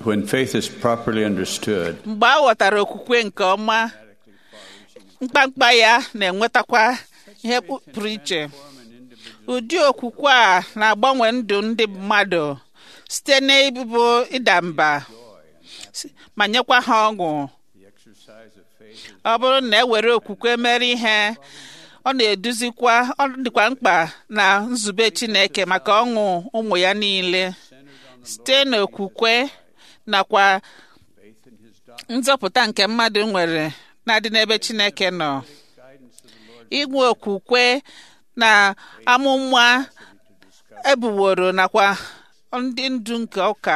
When faith is properly understood, mgbe a ghọtara okwukwe nke ọma mkpamkpa ya na-enwetakwa ihe pụrụ iche ụdị okwukwe a na-agbanwe ndụ ndị mmadụ site n'ịbụ ịda mba ma nyekwa ha ọṅụ ọ bụrụ na e were okwukwe mere ihe ọ na-eduzikwa ọ dịkwa mkpa na nzube Chineke maka ọṅụ ụmụ ya niile site n'okwukwe nakwa nzọpụta nke mmadụ nwere na-adị n'ebe Chineke nọ inwe okwukwe na amụma ebuworo nakwa ndị ndu nke ụka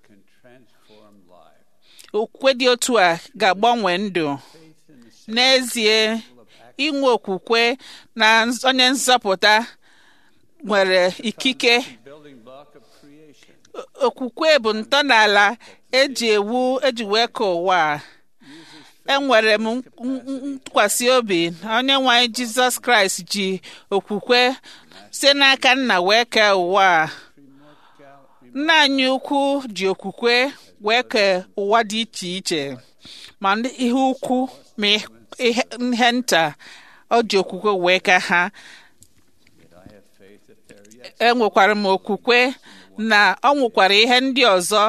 okwukwe dị otu a ga-agbanwe ndụ n'ezie inwe okwukwe na onye nzọpụta nwere ikike okwukwe bụ ntọala eji ewu eji wee ka ụwa enwere m ntụkwasị obi na onye nwe anyị jizọs kraịst ji okwukwe site n'aka nna wee kee ụwa nna anyị ukwu ji okwukwe wee kee ụwa dị iche iche ma ihe ukwu ma ihe nta ọ ji okwukwe wee ka ha enwekwara m okwukwe na ọ nwụkwara ihe ndị ọzọ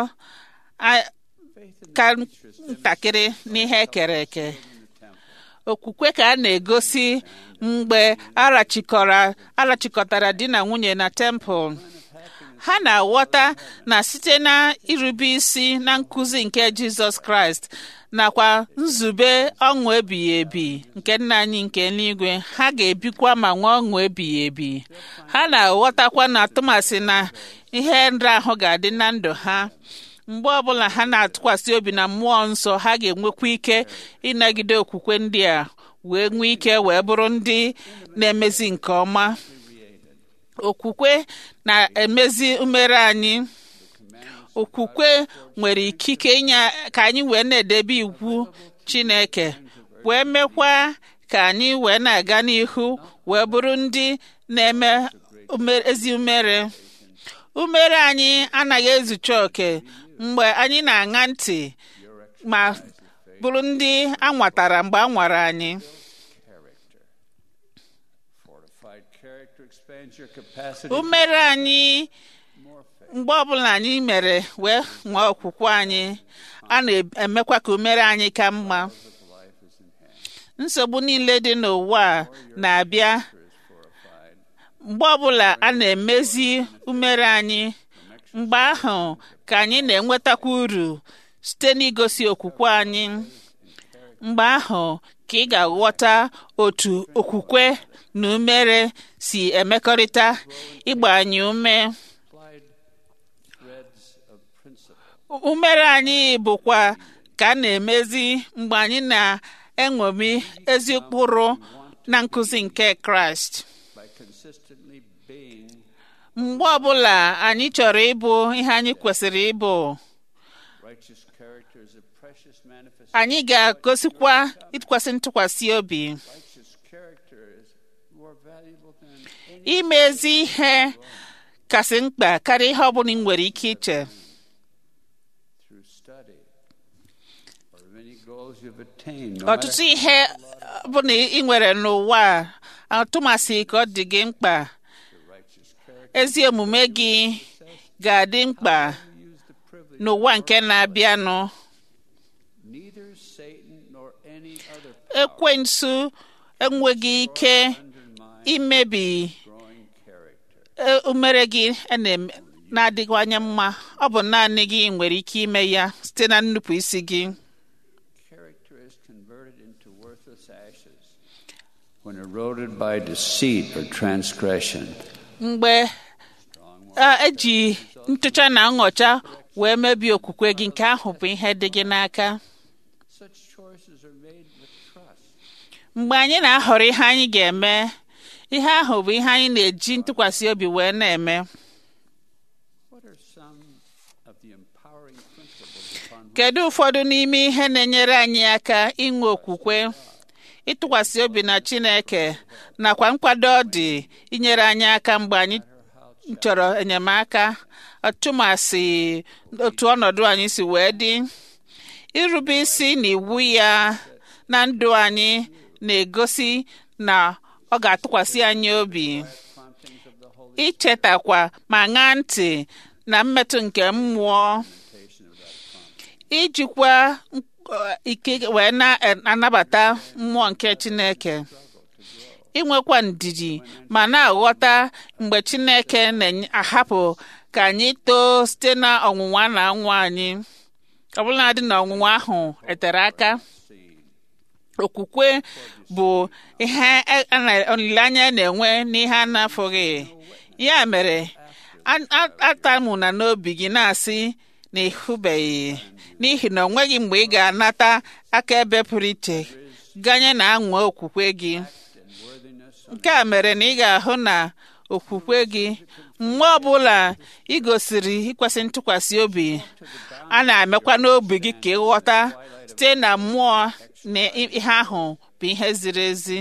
ka ntakịrị n'ihe ekere eke okwukwe ka a na-egosi mgbe arachikọtara di na nwunye na tempụl ha na-aghọta na site na irube isi na nkụzi nke jizọs kraịst nakwa nzube ọṅụ ebighị ebi nke nna anyị nke eluigwe ha ga-ebikwa ma nwee ọṅụ ebighị ebi ha na-aghọtakwa na tụmasị na ihe nrahụ ga-adị na ndụ ha mgbe ọbụla ha na-atụkwasị obi na mmụọ nsọ ha ga-enwekwa ike ịnagide okwukwe ndị a wee nwee ike wee bụrụ ndị na-emezi nke ọma okwukwe na-emezi umere anyị okwukwe nwere ikike inye ka anyị wee na-edebe iwu Chineke wee mekwa ka anyị wee na-aga n'ihu wee bụrụ ndị na-eme ezi umere umere anyị anaghị ezucha oke mgbe anyị na-aṅa ntị ma bụrụ ndị anwatara mgbe a nwara anyị umere anyị mgbe ọbụla anyị mere wee nwee okwukwe anyị a na-emekwa ka umere anyị ka mma nsogbu niile dị n'ụwa a na-abịa mgbe ọbụla a na-emezi umere anyị mgbe ahụ ka anyị na-enwetakwa uru site n'igosi okwukwe anyị mgbe ahụ ka ị ga-aghọta otu okwukwe na umere si emekọrịta ịgba anyị ume umere anyị bụkwa ka a na-emezi mgbe anyị na-eṅomi ezi ụkpụrụ na nkụzi nke kraịst mgbe ọbụla anyị chọrọ ịbụ ihe anyị kwesịrị ịbụ anyị ga-agosikwa ịtụkwasị ntụkwasị obi ime ezi ihe kasị mkpa karịa ihe ọbụla ị nwere ike iche ọtụtụ ihe bụ na ị nwere n'ụwa a atụmasị ka ọ dị gị mkpa ezi omume gị ga-adị mkpa n'ụwa nke na-abịanụ ekwensu enweghị ike imebi umere gị na-adịwanye mma ọ bụ naanị gị nwere ike ime ya site na nnupụ isi gị when eroded by deceit or transgression. mgbe eji ntụcha na nghọcha wee mebie okwukwe gị nke ahụ bụ ihe dị gị n'aka mgbe anyị na-ahọrọ ihe anyị ga-eme ihe ahụ bụ ihe anyị na-eji ntụkwasị obi wee na-eme kedu ụfọdụ n'ime ihe na-enyere anyị aka inwe okwukwe ịtụkwasị obi na Chineke nakwa nkwado ọ dị inyere anyị aka mgbe anyị chọrọ enyemaka ọtụmasị otu ọnọdụ anyị si wee dị irube isi na iwu ya na ndụ anyị na-egosi na ọ ga-atụkwasị anyị obi ichetakwa ma ṅaa ntị na mmetụ nke mmụọ ijikwa ike wee na-anabata mmụọ nke Chineke inwekwa ndidi ma na-aghọta mgbe Chineke na-ahapụ ka anyị too site na ọnwụnwa na nwa anyị ọbụladị na ọnwụnwa ahụ etere aka okwukwe bụ ihe olileanya na-enwe n'ihe a na-afụghị ya mere atamụna n'obi gị na-asị na ịhụbeghị n'ihi na ọ nweghị mgbe ị ga-anata akaebe pụrụ iche ganye na anwa okwukwe gị nke a mere na ị ga-ahụ na okwukwe gị mgbe ọbụla ị gosiri ikwesị ntụkwasị obi a na-emekwa n'obi gị ka ịghọta site na mmụọ na ihe ahụ bụ ihe ziri ezi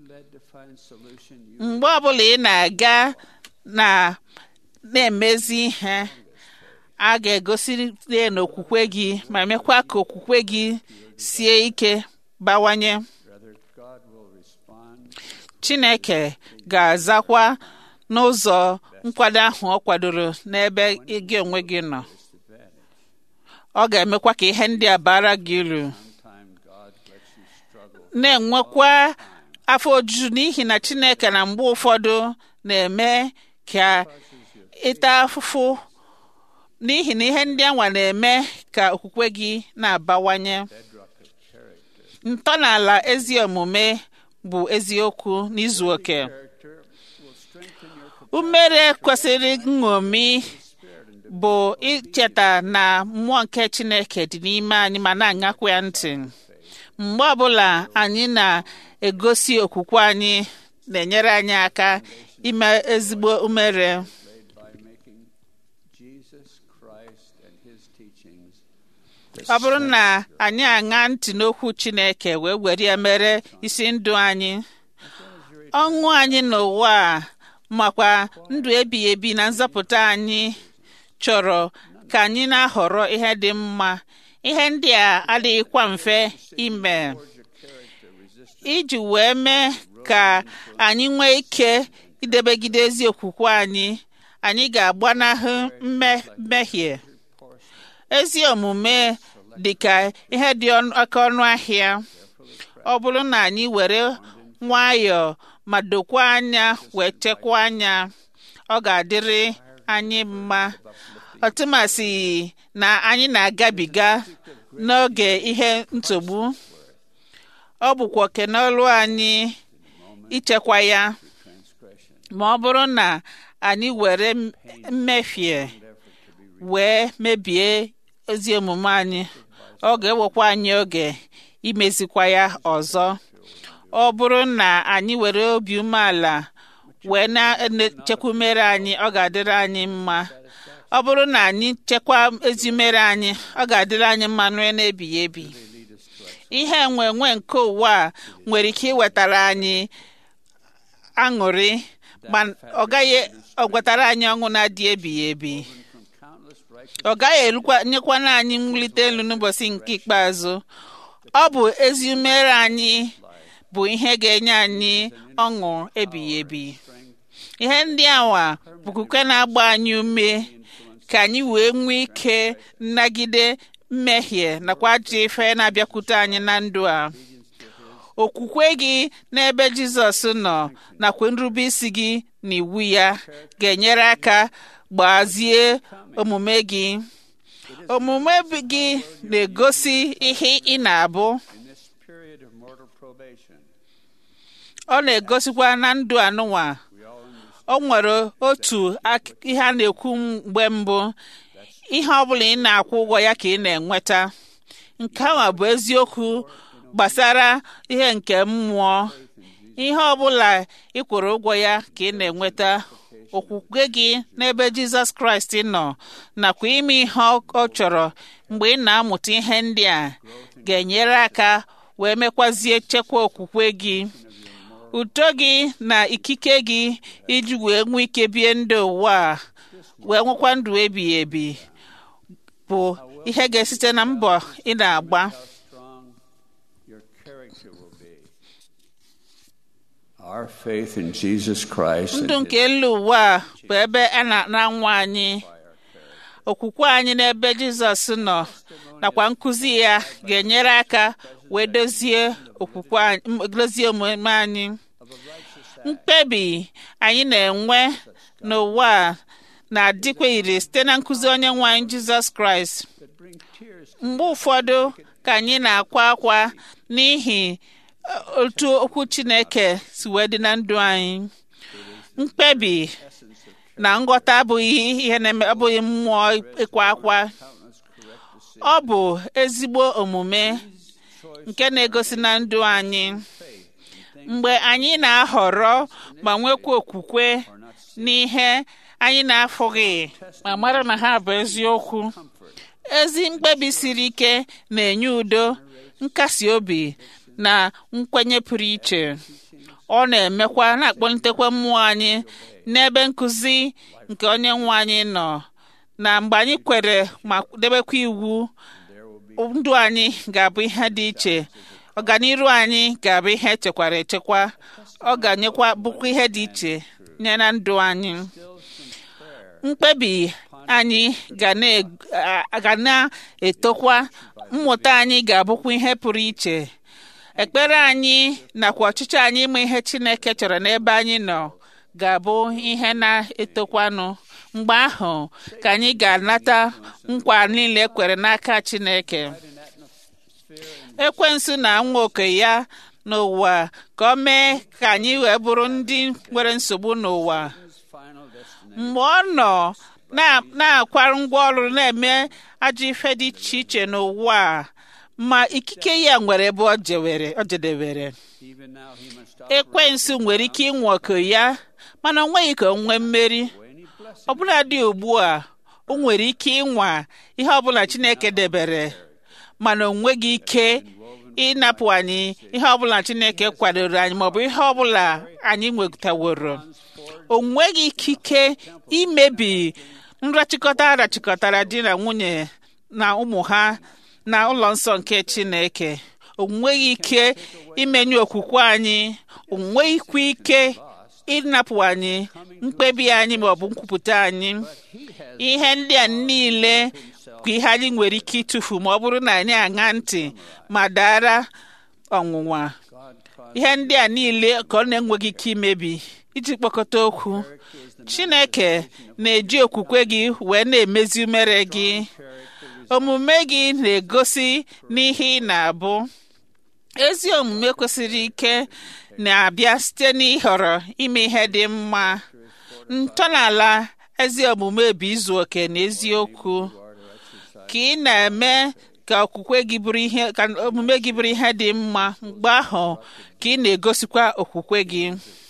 mgbe ọbụla ị na-aga na na-emezi ihe a ga-egosi n'okwukwe gị ma mekwa ka okwukwe gị sie ike bawanye Chineke ga-azakwa n'ụzọ nkwado ahụ ọ kwadoro n'ebe gị onwe gị nọ ọ ga-emekwa ka ihe ndị a bara gị uru na-enwekwa afọ ojuju n'ihi na Chineke na mgbe ụfọdụ na-eme ka ịta afụfụ n'ihi na ihe ndị anwa na-eme ka okwukwe gị na-abawanye ntọala ezi omume bụ eziokwu n'izu oke umere kwesịrị nṅomi bụ icheta na mmụọ nke Chineke dị n'ime anyị ma na-aṅakwa ya ntị mgbe ọbụla anyị na-egosi okwukwe anyị na-enyere anyị aka ime ezigbo umere ọ bụrụ na anyị aṅa ntị n'okwu Chineke wee were ya mere isi ndụ anyị ọṅụ anyị n'ụwa a makwa ndụ ebighị ebi na nzọpụta anyị chọrọ ka anyị na-ahọrọ ihe dị mma ihe ndị a adịghịkwa mfe ime iji wee mee ka anyị nwee ike idebegide ezi okwukwe anyị anyị ga-agbanahụ mmehie ezi omume dị ka ihe dị oke ọnụ ahịa ọ bụrụ na anyị were nwayọọ ma dokwa anya wee chekwaa anya ọ ga-adịrị anyị mma ọtụmasị na anyị na-agabiga n'oge ihe nsogbu ọ bụkwa oke n'ọlụ anyị ichekwa ya ma ọ bụrụ na anyị were mmefie wee mebie ezi omume anyị ọ ga-ewekwa anyị oge imezikwa ya ọzọ ọ bụrụ na anyị were obi umeala wee na-echekwa umere anyị ọ ga-adịrị anyị mma ọ bụrụ na anyị chekwa ezi umere anyị ọ ga-adịrị anyị mma nue na-ebighị ebi ihe enwe enwe nke ụwa a nwere ike iwetara anyị aṅụrị ma ọ gaghị wetara anyị ọṅụ na-adị ebighị ebi ọ gaghị nyekwana anyị mwulite elu n'ụbọchị nke ikpeazụ ọ bụ ezi umere anyị bụ ihe ga-enye anyị ọṅụ ebighị ebi ihe ndị awa bụ kuke na-agba anyị ume ka anyị wee nwee ike nnagide mmehie nakwa ajọ ife na-abịakwute anyị na ndụ a okwukwe gị n'ebe Jizọs nọ nakwa nrube isi gị na iwu ya ga-enyere aka gbazie omume gị omume gị na-egosi ihe ị na-abụ ọ na-egosikwa na ndụ anụnwa o nwere otu ihe a na-ekwu mgbe mbụ ihe ọ bụla ị na-akwụ ụgwọ ya ka ị na-enweta nke ahụ bụ eziokwu gbasara ihe nke mmụọ ihe ọ bụla ị kwụrụ ụgwọ ya ka ị na-enweta okwukwe gị n'ebe Jizọs Kraịst nọ nakwa ime ihe ọ chọrọ mgbe ị na-amụta ihe ndị a ga-enyere aka wee mekwazie chekwa okwukwe gị uto gị na ikike gị iji wee nwee ike bie ndụ ụwa wee nwekwa ndụ ebighị ebi bụ ihe ga-esite na mbọ ị na-agba how strong your character will be. Our faith in Jesus Christ ndụ and nke elu ụwa a bụ ebe a na-anwa anyị okwukwe anyị n'ebe jizọs nọ nakwa nkụzi ya ga-enyere aka wee dozie okwukwe anyị m- dozie omume anyị mkpebi anyị na-enwe n'ụwa a na-adịkwa ire site na nkụzi onye nwe anyị jizọs kraịst that bring tears mgbe ụfọdụ ka anyị na-akwa akwa n'ihi eh, otu okwu chineke si wee dị na ndụ anyị mkpebi na nghọta abụghị ihe na-eme abụghị mmụọ ịkwa akwa ọ bụ ezigbo omume nke na-egosi na ndụ anyị mgbe anyị na-ahọrọ ma nwekwa okwukwe n'ihe anyị na-afụghị ma mara na ha bụ eziokwu ezi mkpebi siri ike na-enye udo nkasi obi na nkwenye pụrụ iche ọ na-emekwa na-akpọlitekwa mmụọ anyị n'ebe nkụzi nke onye nwe anyị nọ na mgbe anyị kwere ma debekwa iwu ndụ anyị ga-abụ ihe dị iche ọganiru anyị ga-abụ ihe echekwara echekwa ọ ga-anyekwa bụkwa ihe dị iche nye na ndụ anyị mkpebi anyị ga na- a- ga na-etokwa mmụta anyị ga-abụkwa ihe pụrụ iche ekpere anyị nakwa ọchịchọ anyị ịma ihe chineke chọrọ n'ebe anyị nọ ga-abụ ihe na-etokwanụ mgbe ahụ ka anyị ga-anata nkwa niile ekwere n'aka chineke ekwensu na nwa oke ya n'ụwa ka o mee ka anyị wee bụrụ ndị nwere nsogbu n'ụwa final destination. mgbe ọ nọ na- na-akwarụ ngwa ọrụ na-eme ajọ ife dị iche iche n'ụwa a, ma ikike ya nwere ebe ọ jewere ọ jedewere Even now he must ekwensu nwere ike ịnwe oke ya mana o nweghị ka o nwee mmeri any blessing ọbụla dị ugbu a o nwere ike ịnwa ihe ọbụla chineke debere mana o nweghị ike ịnapụ anyị ihe ọbụla chineke kwadoro anyị maọbụ ihe ọbụla anyị nwetaworo o nweghị ikike imebi nrachịkọta arachịkọtara di na nwunye na ụmụ ha na ụlọ nsọ nke chineke o nweghị ike imenye okwukwe anyị o nweghịkwa ike ịnapụ anyị mkpebi anyị maọbụ nkwupụta anyị ihe ndị a niile bụ ihe anyị nwere ike ịtụfu ma ọ bụrụ na anyị aṅa ntị ma dara ọnwụnwa ihe ndị a niile ka ọ na-enweghị ike imebi iji kpọkọta okwu chineke na-eji okwukwe gị wee na-emezi umere gị omume gị na-egosi n'ihe ị na-abụ ezi omume kwesịrị ike na-abịa site n'ịhọrọ ime ihe dị mma ntọala ezi omume bụ izu oke na eziokwu ka ị na-eme ka okwukwe gị bụrụ ihe ka omume gị bụrụ ihe dị mma mgbe ahụ ka ị na-egosikwa okwukwe gị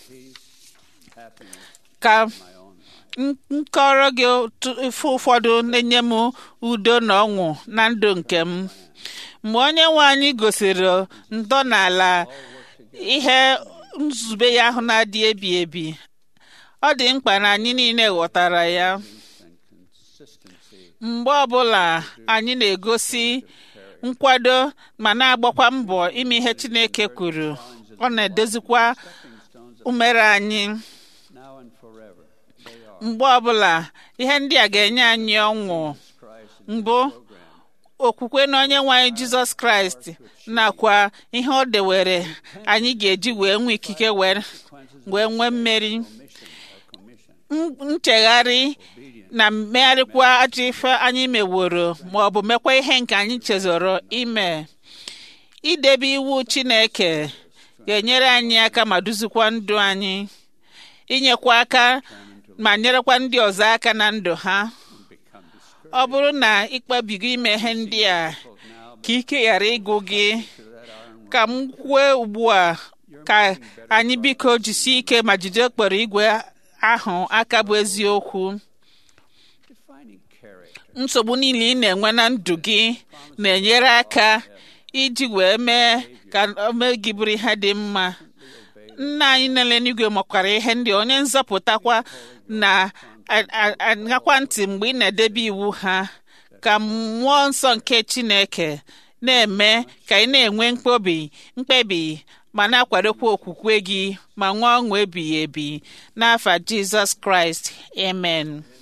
ka m nkọrọ gị otu ife ụfọdụ na-enye m udo na ọṅụ na ndụ nke m mgbe onye nwe anyị gosiri ntọala ihe nzube ya ahụ na-adị ebi ebi ọ dị mkpa na anyị niile ghọtara ya mgbe ọbụla anyị na-egosi nkwado ma na-agbakwa mbọ ime ihe Chineke kwuru ọ na-edozikwa umere anyị now and forever. They are mgbe ọbụla ihe ndị a ga-enye anyị ọṅụ Christ mbụ okwukwe na onye nwe anyị jizọs kraịst nakwa ihe ọ dewere anyị ga-eji wee nwee ikike wee wee nwee mmeri M- nchegharị na mmegharịkwa ajọ ife anyị meworo ma ọ bụ mekwa ihe nke anyị chezọrọ ime idebe iwu chineke ga-enyere anyị aka ma duzikwa ndụ anyị inyekwa aka ma nyerekwa ndị ọzọ aka na ndụ ha ọ bụrụ na ịkpebigo ime ihe ndị a ka ike ghara ịgụ gị ka m kwue ugbu a ka anyị biko jisie ike ma jide okporo igwe ahụ aka bụ eziokwu defining character. nsogbu niile ị na-enwe na ndụ gị na-enyere aka iji wee mee ka ome gị bụrụ ihe dị mma nna anyị nele n'igwe makwara ihe ndị onye nzọpụtakwa na-aṅakwa ntị mgbe ị na-edebe iwu ha ka mmụọ nsọ nke chineke na-eme ka ị na-enwe mkpebi mkpebi ma na-akwadokwa okwukwe gị ma nwee ọṅụ ebighị ebi n'afa jizọs kraịst amen